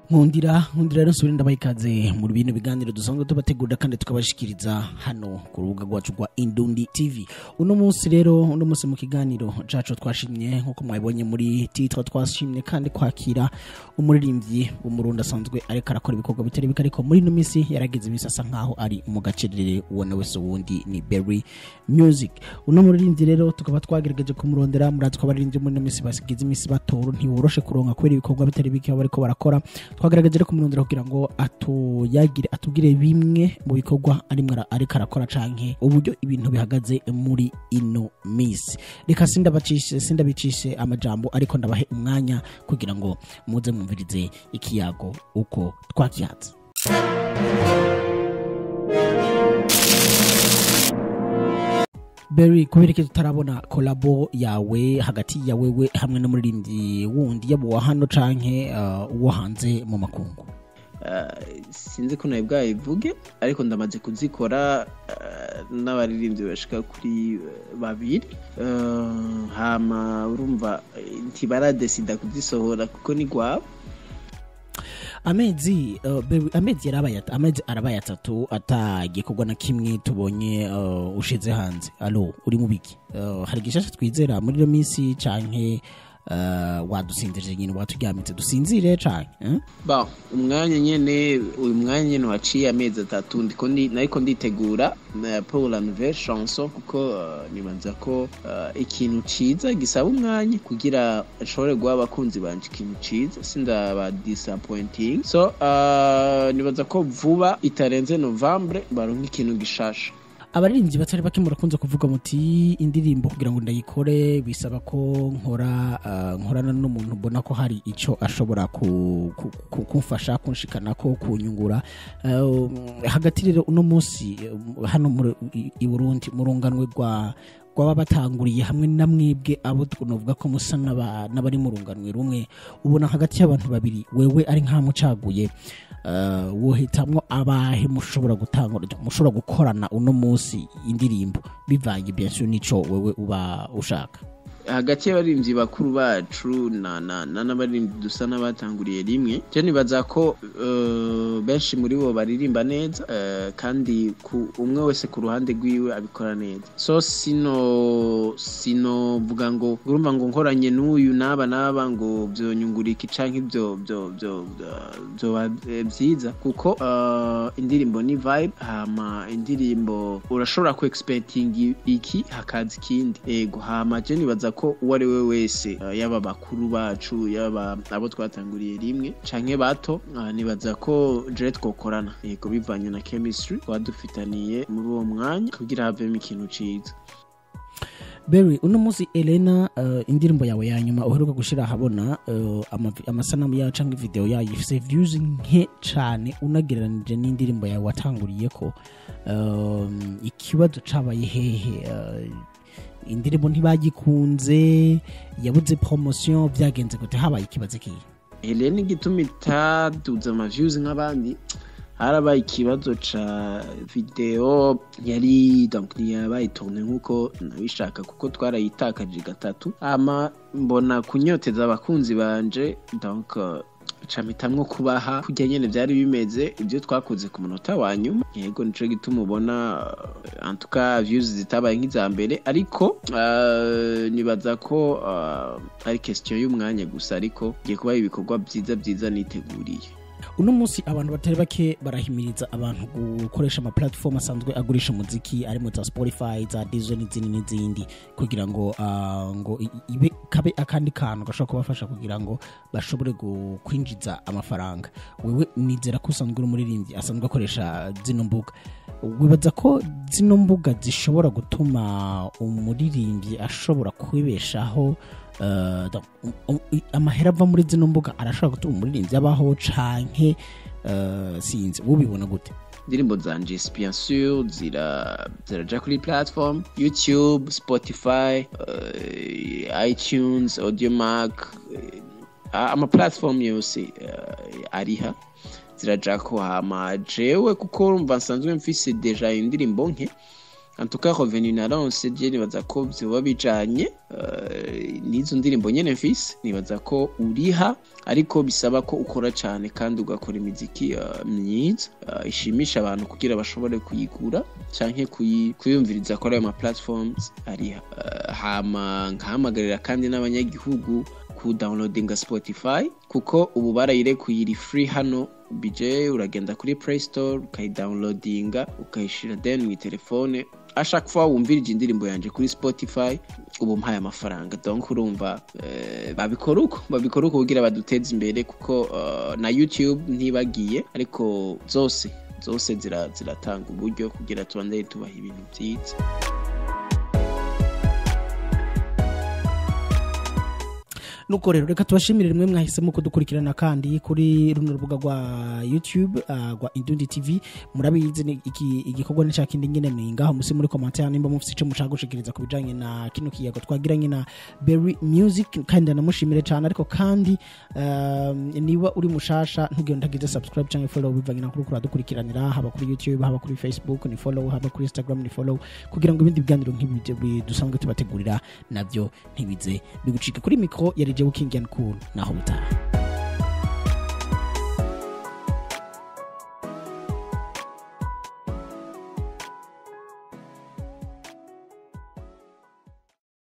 nkundira nkundira rero nsubire ndabaha ikaze mu bino biganiro dusanzwe tubategurira kandi tukabashikiriza hano ku rubuga rwacu rwa indundi tv uno munsi rero uno munsi mu kiganiro cacu twashimye nk'uko mwabibonye muri titwa twashimye kandi kwakira umuririmbyi w'umurundi asanzwe ariko arakora ibikorwa bitari bike ariko muri ino minsi yaragize iminsi asa nkaho ari mu gacerere ubona wese uwundi ni berry music uno muririmbyi rero tukaba twagerageje kumurondera murazi ko abaririmbyi muri ino minsi basigize iminsi batoro ntiworoshe kuronka kubera ibikorwa bitari bike baba bariko barakora twagerageje rero kumurondera kugira ngo atuyagire atubwire bimwe mu bikorwa arimwo ara- ariko arakora canke uburyo ibintu bihagaze muri ino minsi reka sindabacishe sindabicishe amajambo ariko ndabahe umwanya kugira ngo muze mwumvirize ikiyago uko twakihatse Berry kubera ko tutarabona kolabo yawe hagati ya wewe hamwe n'umuririmbyi wundi yaba uwa hano canke uh, uwo hanze mu makungu Ah, sinzi ko nawe bwayivuge ariko ndamaze kuzikora ah, n'abaririmbyi bashika kuri eh, babiri Ah, hama urumva eh, ntibaradesida kuzisohora kuko ni gwabo amezi uh, Berry, amezi yarabaye at- amezi arabaye atatu atagikorwa na kimwe tubonye uh, ushize hanze alo uri mu biki uh, hari gishasha twizera muri iyo minsi canke uh, wadusinzirije nyine watujyamitse dusinzire canke eh? ba umwanya nyene uyu mwanya nyene waciye amezi atatu ndiko ndi nariko nditegura eh, pour la nouvelle chanson kuko eh, nibaza ko eh, ikintu ciza gisaba umwanya kugira ashobore guha abakunzi banje ikintu ciza sindaba disappointing so eh, nibaza ko vuba itarenze novembre baronka ikintu gishasha abaririmbyi batari bake murakunze kuvuga muti indirimbo kugira ngo ndayikore bisaba ko nkora uh, nkorana n'umuntu mbona ko hari icyo ashobora ku- ku- ku- kumfasha kunshikana ko kunyungura Uh, hagati rero uno munsi um, hano muri- i- i Burundi mu runganwe rwa rwaba batanguriye hamwe na mwebwe abo tunavuga ko musa n'aba- n'abari mu runganwe rumwe ubona hagati y'abantu babiri wewe ari nkamucaguye uh, wohitamwo abahe mushobora gutanga mushobora gukorana uno munsi indirimbo bivanye bien sûr nico wewe uba ushaka hagati y'abaririmbyi bakuru bacu na na na n'abaririmbyi dusa n'abatanguriye rimwe je nibaza ko eh, benshi muri bo baririmba neza eh, kandi ku umwe wese ku ruhande rwiwe abikora neza so sino sino vuga ngo urumva ngo nkoranye n'uyu n'aba n'aba ngo vyonyungura iki canke ibyo byo byo byoba byiza kuko eh, indirimbo ni vibe hama indirimbo urashobora ku expecting iki hakaza ikindi ego hama je nibaza ko uwo ari we wese eh, yaba bakuru bacu yaba abo twatanguriye rimwe canke bato ah, nibaza ko je twokorana ego bivanye na chemistry twadufitaniye muri uwo mwanya kugira havemo ikintu ciza Berry uno munsi Elena uh, indirimbo yawe ya nyuma uheruka gushira ahabona uh, amavi- amasanamu yayo canke video yayo ifise views nke cane unagereranije n'indirimbo yawe watanguriye ko um, ikibazo cabaye hehe uh, indirimbo ntibagikunze yabuze promotion byagenze gute habaye ikibazo kihe Helene igituma itaduza amaviews nk'abandi harabaye ikibazo ca video yari donc ntiyabaye tourne nk'uko nabishaka kuko twarayitakaje gatatu ama mbona kunyoteza abakunzi banje donc eh, ca mpitamwo kubaha kurya nyene vyari bimeze ibyo twakoze ku munota wa nyuma yego nico gituma ubona eh, en tout cas views zitabaye nk'iza mbere ariko eh, nibaza ko eh, ari question y'umwanya gusa ariko ngiye kubaha ibikorwa vyiza vyiza niteguriye uno munsi abantu batari bake barahimiriza abantu gukoresha ama platform asanzwe agurisha umuziki arimo za Spotify za Deezer n'izindi n'izindi kugira ngo ah, ngo i- ibe kabe akandi kantu gashobora kubafasha kugira ngo bashobore gu- kwinjiza amafaranga wewe nizera ko usanzwe uri umuririmbyi asanzwe akoresha zino mbuga wibaza ko zino mbuga zishobora gutuma umuririmbyi ashobora kwibeshaho eh, da- um- um- amahera ava muri zino mbuga arashobora gutuma umuririmbyi abaho canke eh, sinzi ubibona gute indirimbo zanje bien sûr zira ziraja kuri platform youtube spotify uh, itunes audiomark uh, ama platform yose uh, ariha ziraja ko hama jewe kuko urumva nsanzwe mfise deja indirimbo nke en tout cas revenu naronse je nibaza ko vyoba bijanye eh, n'izo ndirimbo nyene mfise nibaza ko uriha ariko bisaba ko ukora cyane kandi ugakora imiziki eh, myiza eh, ishimisha abantu kugira bashobore kuyigura canke kuyi- kuyumviriza kuri ayo ma platforms ariha Eh, hama nkahamagarira kandi n'abanyagihugu ku downloadinga Spotify kuko ubu barayirekuye iri free hano BJ uragenda kuri Play Store ukayidownloadinga ukayishira then mu telefone ashaka fois wumvirije indirimbo yanje kuri Spotify ubu mpaye amafaranga donc urumva eh, babikora uko babikora uko kugira baduteze imbere kuko eh, na YouTube ntibagiye ariko zose zose zira- ziratanga uburyo kugira tubandanye tubaha ibintu byiza nuko rero reka tubashimire rimwe mwahisemo kudukurikirana kandi kuri runo rubuga rwa youtube uh, rwa indundi tv murabizi ni iki igikorwa ni kindi nyine ni ngaho musi muri commentaire nimba mufite icyo mushaka gushikiriza ku bijanye na kino kiyago twagiranye na berry music kandi ndanamushimire cyane ariko kandi um, niba uri mushasha ntugire ndagize subscribe cyangwa follow bivanye na kuri kuradukurikiranira haba kuri youtube haba kuri facebook ni follow haba kuri instagram ni follow kugira ngo ibindi biganiro nk'ibi bi- dusanzwe tubategurira nabyo ntibize bigucike kuri mikro yari jewe king and cool naho butaha